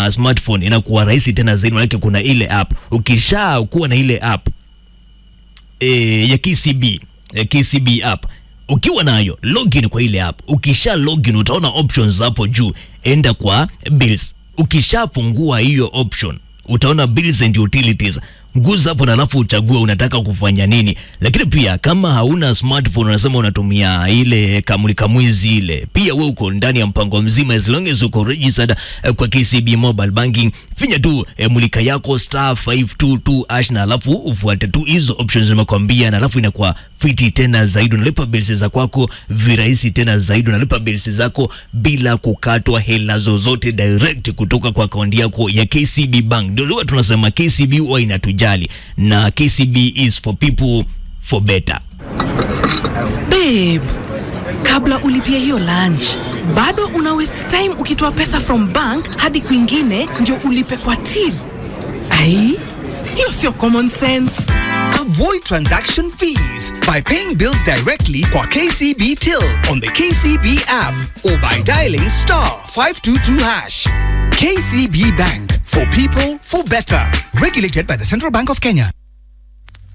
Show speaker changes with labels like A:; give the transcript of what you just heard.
A: uh, smartphone inakuwa rahisi tena zaidi, manake kuna ile app. Ukisha kuwa na ile app e, ya KCB ya KCB app ukiwa nayo login kwa ile app, ukisha login utaona options hapo juu, enda kwa bills. Ukishafungua hiyo option utaona bills and utilities guza hapo na alafu uchague unataka kufanya nini. Lakini pia kama hauna smartphone, unasema unatumia ile kamulika mwizi ile, pia we uko ndani ya mpango mzima, as long as uko registered eh, kwa KCB mobile banking, finya tu eh, mulika yako star 522 hash na alafu ufuate tu hizo options nimekwambia, na alafu inakuwa fiti tena zaidi, unalipa bills za kwako virahisi tena zaidi, unalipa bills zako bila kukatwa hela zozote direct kutoka kwa akaunti yako ya KCB Bank. Ndio huwa tunasema KCB huwa inatujali na KCB is for people for better.
B: Babe, kabla ulipia hiyo lunch bado una waste time ukitoa pesa from bank hadi kwingine ndio ulipe kwa till. Ai, hiyo sio common sense.
C: Avoid transaction fees by paying bills directly kwa KCB Till on the KCB app or by dialing star 522 hash. KCB Bank for people for better. Regulated by the Central Bank of Kenya.